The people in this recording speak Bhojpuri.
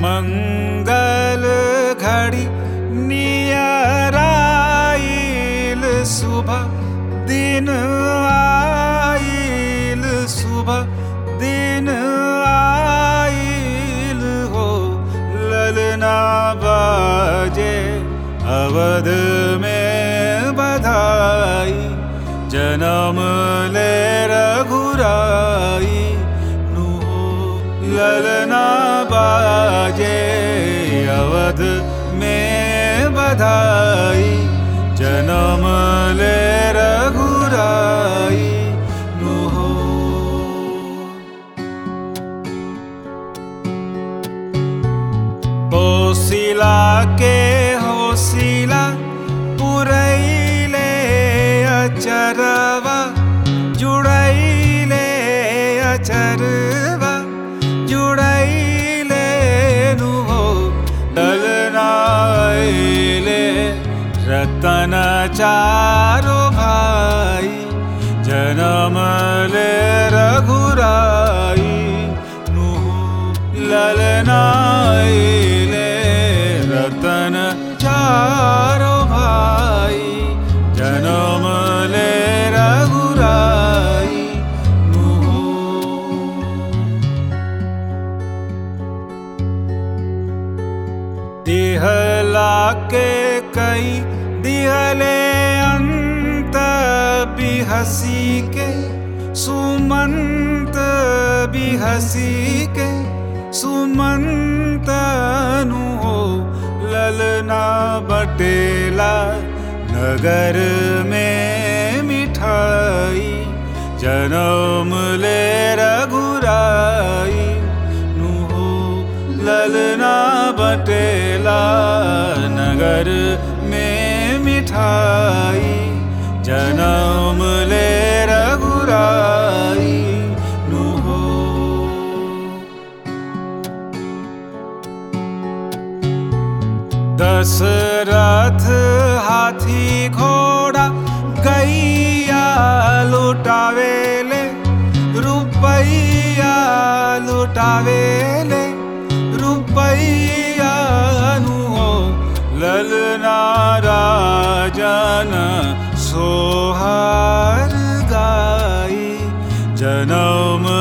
मंगल घड़ी नियराइल सुबह दिन आइल सुबह दिन आइल हो ललना बाजे अवध में बधाई जन्म ले रघुराई नु हो ललना बाजे अवध में बधाई जन्म ले रघुराई नु हो होसिला के होसिला पुरैले अचरवा जुड़ैले अचरवा जुड़ैले नु हो डलनाइले रतन चारो भाई जन्म ले रघुराई नु हो ललनाइले रतन चारो भाई जन्म ले रघुराई नु हो दिहला के कई दिहले अंत बिहसी के सुमंत बिहसी के सुमंत नु हो ललना बटेला नगर में मिठाई जन्म ले रघुराई नु हो ललना बटेला नगर में मिठाई जन्म ले रघुराई नु हो दशरथ हाथी घोड़ा गैया लुटावेले रुपैया लुटावेले रुपैया नु हो ललना राजन सोहार गाई जन्म